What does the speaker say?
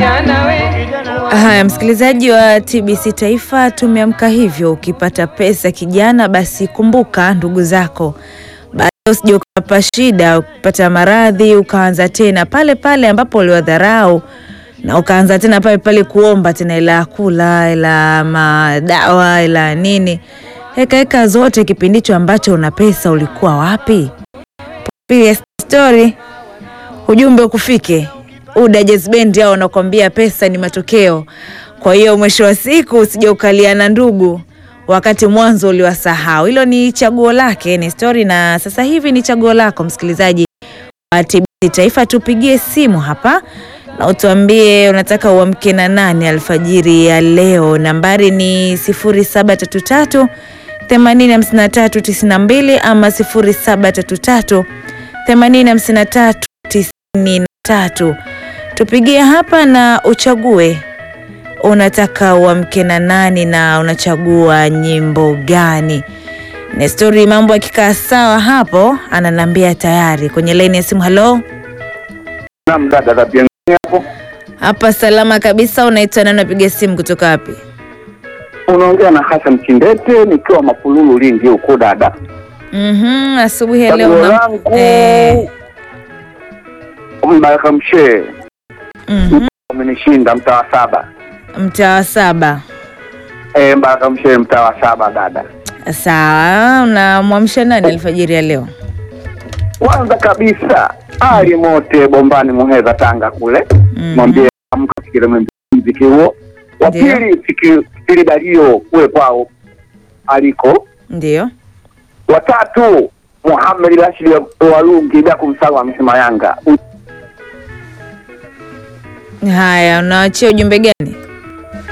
Haya, msikilizaji wa TBC Taifa, tumeamka hivyo. Ukipata pesa kijana, basi kumbuka ndugu zako, baada usije ukapata shida, ukipata maradhi ukaanza tena pale pale ambapo uliwadharau na ukaanza tena pale pale kuomba tena ila ya kula ila madawa ila nini, heka heka zote. Kipindi hicho ambacho una pesa ulikuwa wapi? Pia story ujumbe ukufike UDA Jazz Band hao wanakuambia pesa ni matokeo. Kwa hiyo mwisho wa siku usije ukalia na ndugu wakati mwanzo uliwasahau. Hilo ni chaguo lake, ni story, na sasa hivi ni chaguo lako msikilizaji wa TBC Taifa. Tupigie simu hapa na utuambie unataka uamke na nani alfajiri ya leo. Nambari ni 0733 8053 92 ama 0733 8053 93 tupigie hapa na uchague unataka uamke na nani na unachagua nyimbo gani. Nestori, mambo akikaa sawa hapo, ananiambia tayari kwenye laini ya simu. Halo, Naam dada za Piangani hapo. hapa salama kabisa. Unaitwa nani? Unapiga simu kutoka wapi? Unaongea na Hassan Kindete nikiwa Mapululu Lindi huko dada. Mhm, asubuhi ya leo Chaguo una- langu eh, Mbaraka Mshee mhm, umenishinda mtaa wa saba. mtaa wa saba. Eh, Mbaraka Mshee mtaa wa saba dada. Sawa, unamwamsha nani alfajiri ya leo? Kwanza kabisa Ali Mote Bombani Muheza Tanga kule. Mhm. Mwambie amka sikile mziki huo. Wa Ndio. pili Fikiri Fikiri Dario kule kwao aliko. Ndio. Watatu Muhammad Rashid Walungi bila kumsahau amesema Yanga. Haya, unaachia ujumbe gani?